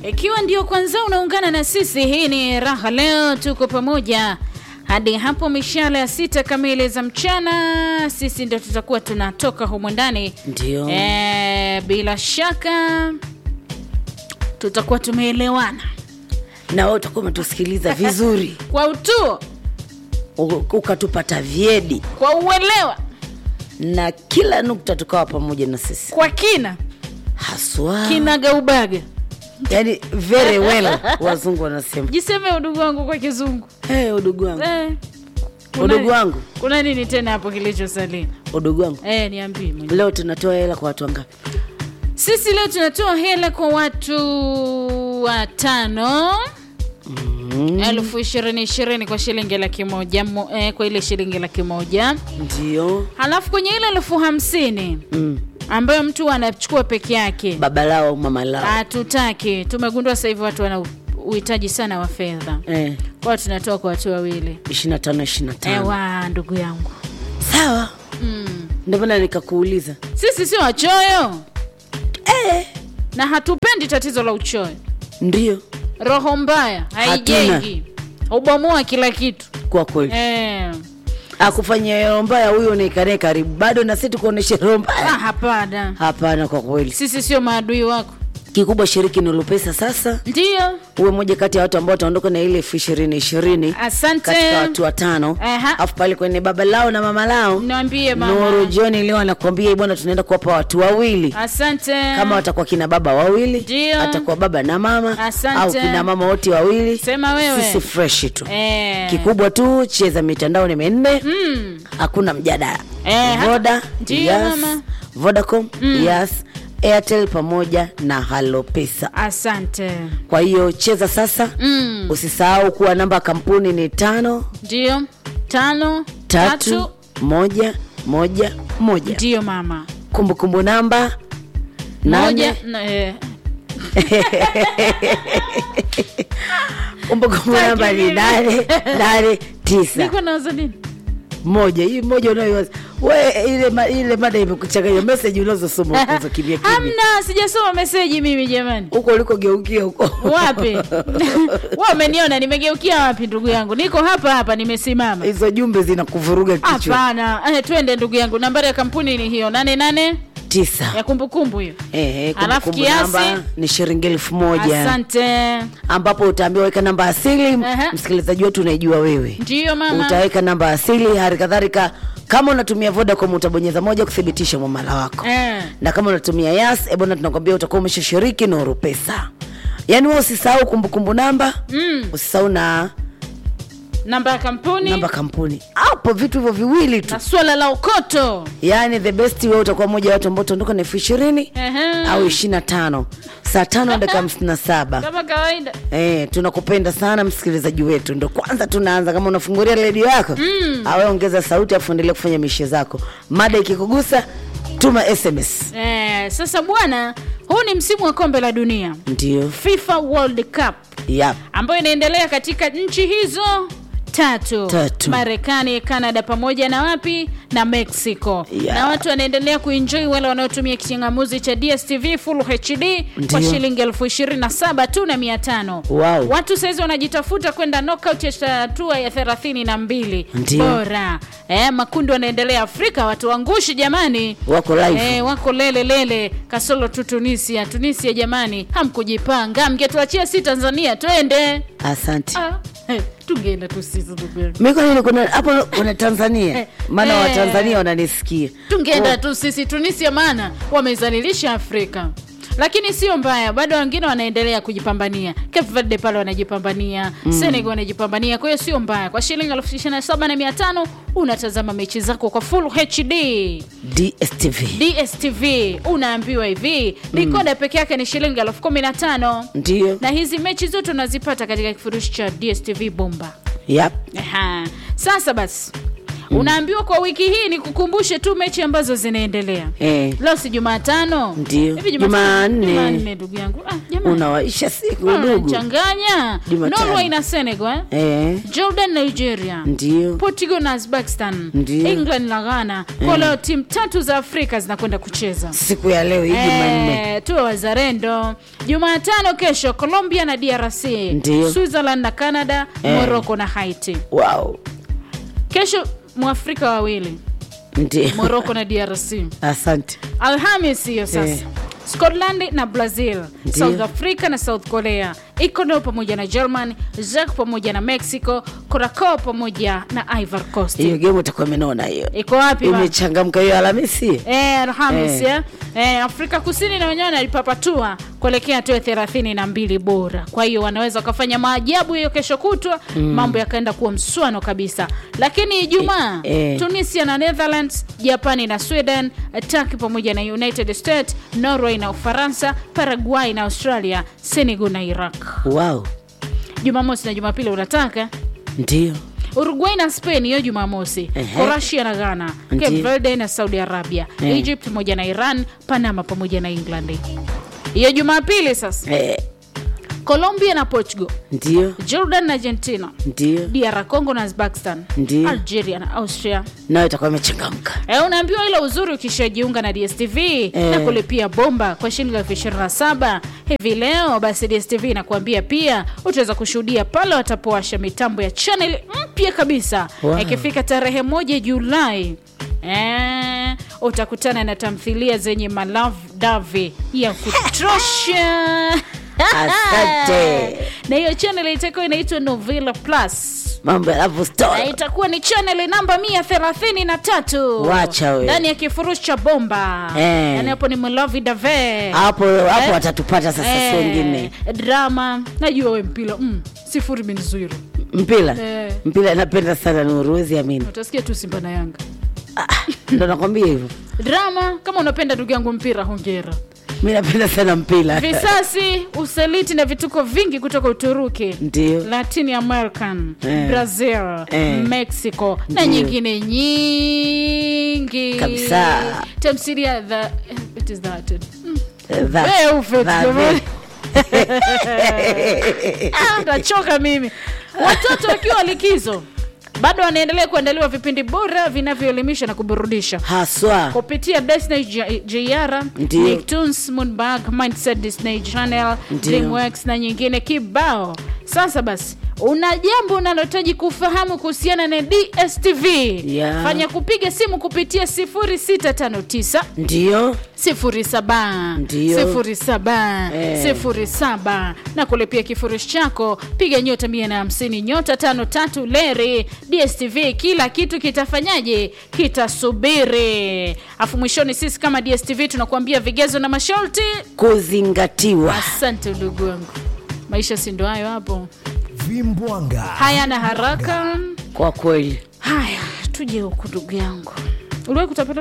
Ikiwa ndio kwanza unaungana na sisi, hii ni Raha Leo, tuko pamoja hadi hapo mishale ya sita kamili za mchana. Sisi ndio tutakuwa tunatoka humu ndani Ndio. e, bila shaka tutakuwa tumeelewana na wewe utakuwa umetusikiliza vizuri kwa utuo, u- ukatupata vyedi kwa uelewa, na kila nukta tukawa pamoja na sisi kwa kina haswa kinagaubaga. yani very well wazungu wanasema Jiseme udugu wangu kwa Kizungu hey, udugu wangu eh, kuna- udugu wangu kuna nini tena hapo kilichosalia? udugu wangu Eh, niambie mwenyewe. leo tunatoa hela kwa watu wangapi Sisi leo tunatoa hela kwa watu watano elfu ishirini ishirini kwa shilingi laki moja mo, eh, kwa ile shilingi laki moja ndio halafu kwenye ile elfu hamsini mm. ambayo mtu anachukua peke yake baba lao au mama lao hatutaki. Tumegundua sasa hivi watu wana uhitaji sana wa fedha, eh, kwa hiyo tunatoa kwa watu wawili. ishiri na tano ishiri na tano Ewa, ndugu yangu, sawa mm. ndio maana nikakuuliza sisi sio wachoyo eh. na hatupendi tatizo la uchoyo. ndio roho mbaya haijengi ubomoa kila kitu kwa kweli eh. akufanyia roho mbaya huyo unaikanae karibu bado na sisi tukuoneshe roho ah, mbaya hapana hapana kwa kweli sisi sio maadui wako kikubwa shiriki nulu pesa sasa ndio uwe moja kati ya watu ambao wataondoka na ile elfu ishirini ishirini asante katika watu watano Aha. afu pale kwenye baba lao na mama lao niambie nuru mama joni leo anakuambia bwana tunaenda kuwapa watu wawili asante kama watakuwa kina baba wawili Ndio. atakuwa baba na mama Asante. au kina mama wote wawili Sema wewe. sisi fresh tu eh. kikubwa tu cheza mitandao ni minne mm. hakuna mjadala Eh, hata- voda Ndio, yes, mama. vodacom yes airtel pamoja na halo pesa asante kwa hiyo cheza sasa mm. usisahau kuwa namba ya kampuni ni tano ndio tano tatu, tatu moja moja moja ndio mama kumbukumbu namba moja nane na, eh. kumbukumbu Taki namba ni mimi. nane nane tisa niko nawaza nini moja hii moja unayowaza we ile, ma, ile mada imekuchanganya meseji unazosoma huko za kimya kimya hamna sijasoma meseji mimi jamani huko ulikogeukia huko wapi wa umeniona nimegeukia wapi ndugu yangu niko hapa hapa nimesimama hizo jumbe zinakuvuruga kichwa hapana eh, twende ndugu yangu nambari ya kampuni ni hiyo nane nane tisa ya kumbukumbu hiyo Ehe, Alafu kumbukumbu kiasi? namba ni shilingi elfu moja asante ambapo utaambiwa weka namba asili Ehe. msikilizaji wetu unaijua wewe ndiyo mama utaweka namba asili hali kadhalika kama unatumia vodacom utabonyeza moja kuthibitisha mwamala wako eh. na kama unatumia yas ebona tunakwambia utakuwa umeshashiriki nuru pesa yaani we usisahau kumbukumbu namba mm. usisahau na namba ya kampuni namba kampuni hapo vitu hivyo viwili tu na swala la ukoto yaani the best we utakuwa moja ya watu ambao utaondoka na elfu ishirini Ehe. au ishiri na tano saa tano na dakika hamsini na saba kama kawaida Eh, tunakupenda sana msikilizaji wetu ndo kwanza tunaanza kama unafungulia redio yako mm. awe ongeza sauti afu endelea kufanya mishe zako mada ikikugusa tuma sms eh, sasa bwana huu ni msimu wa kombe la dunia ndio fifa world cup yap ambayo inaendelea katika nchi hizo tatu, Tatu. marekani canada pamoja na wapi na mexico Yeah. na watu wanaendelea kuenjoi wale wanaotumia kichangamuzi cha dstv full hd kwa Ndio. shilingi elfu ishirini na saba tu na mia tano Wow. watu sahizi wanajitafuta kwenda knockout ya hatua ya thelathini na mbili Ndio. bora eh, makundi wanaendelea afrika watu wangushi jamani wako live Eh, wako lele lele kasolo tu tunisia tunisia jamani hamkujipanga mngetuachia si tanzania twende asante ah, eh, tungeenda tu sisi ndugu yangu. mi kwa nini kuna hapo kuna tanzania Eh, maana eh. watanzania wananisikia tungeenda tu sisi tunisia maana wamezalilisha afrika lakini sio mbaya bado wengine wanaendelea kujipambania Cape Verde pale wanajipambania mm. senegal wanajipambania kwa hiyo sio mbaya kwa shilingi elfu ishirini na saba na mia tano unatazama mechi zako kwa full hd dstv dstv unaambiwa hivi dikoda peke yake ni shilingi elfu kumi na tano ndio na hizi mechi zote unazipata katika kifurushi cha dstv bomba yap Aha. sasa basi unaambiwa kwa wiki hii ni kukumbushe tu mechi ambazo zinaendelea Eh. leo si jumatano Ndio. Hivi Jumatano- Jumanne. Jumanne, ndugu yangu ah, jamani. unawaisha siku Ah, ndugu changanya Jumatano. norway na senegal eh? eh, jordan nigeria ndio portugal na uzbekistan Ndio. england na ghana kwa leo timu tatu za afrika zinakwenda kucheza siku ya leo hii Jumanne Eh, tuwe wazalendo jumatano kesho colombia na drc Ndio. switzerland na canada Eh. morocco na haiti wow kesho mwafrika wawili ndio morocco na drc asante alhamis hiyo sasa Eh. scotland na brazil Ndio. south africa na south korea ecuador pamoja na german zak pamoja na mexico curacao pamoja na ivory coast hiyo game utakuwa imenona hiyo iko wapi ba? imechangamka hiyo alhamisi Eh, Alhamis Eh. eh. Eh, Afrika Kusini na wenyewe wanalipapatua kuelekea hatua ya thelathini na mbili bora. Kwa hiyo wanaweza wakafanya maajabu hiyo kesho kutwa, mambo yakaenda kuwa mswano kabisa. Lakini Ijumaa Eh, eh. Tunisia na Netherlands, Japani na Sweden, Turkey pamoja na United States, Norway na Ufaransa, Paraguay na Australia, Senegal na Iraq. wow Jumamosi na Jumapili unataka ndio uruguay na spain hiyo jumamosi Ehe. croatia na ghana Ndiyo. cape verde na saudi arabia Eh. egypt pamoja na iran panama pamoja na england hiyo jumapili sasa eh, colombia na portugal ndio jordan na argentina ndio dr congo na uzbekistan Ndiyo. algeria na austria nayo itakuwa imechangamka E, unaambiwa ile uzuri ukishajiunga na dstv na kulipia bomba kwa shilingi elfu ishirini na saba hivi leo basi dstv inakuambia pia utaweza kushuhudia pale watapowasha mitambo ya chanel mpya kabisa Wow. ikifika tarehe moja julai Eh, utakutana na tamthilia zenye malav davi ya kutosha Asante. na hiyo chanel itakuwa inaitwa novela plus mambo ya love na story itakuwa ni chaneli namba mia thelathini na tatu Wacha we. ndani ya kifurushi cha bomba Eh. yani hapo ni mlovi dave hapo hapo Eh. watatupata sasa si wengine drama najua we mpila mm, sifuri bin zero mpira Eh. mpira napenda sana nuruwezi amini utasikia tu simba na yanga ndo nakwambia hivyo drama kama unapenda ndugu yangu mpira hongera mi napenda sana mpira visasi usaliti na vituko vingi kutoka uturuki ndio latin american Eh. brazil Eh. mexico na Ndio. nyingine nyingi Kabisa. tamsiria the it is that Mm. That- Wewe ufe tu that- jamani. Ah, nachoka mimi watoto wakiwa likizo bado wanaendelea kuandaliwa vipindi bora vinavyoelimisha na kuburudisha haswa kupitia Disney J- JR, Ndio. Nicktoons, Moonbug, Mindset Disney Channel, Ndio. DreamWorks na nyingine kibao. Sasa basi, una jambo unalohitaji kufahamu kuhusiana na DSTV. Yeah. Fanya kupiga simu kupitia 0659 ndio 07 Ndio. 07 Eh. 07 na kulipia kifurushi chako piga nyota 150 nyota 53 leri dstv kila kitu kitafanyaje kitasubiri afu mwishoni sisi kama dstv tunakuambia vigezo na masharti kuzingatiwa asante ndugu wangu maisha si ndo hayo hapo vimbwanga hayana haraka kwa kweli haya tuje huku ndugu yangu uliwahi kutapata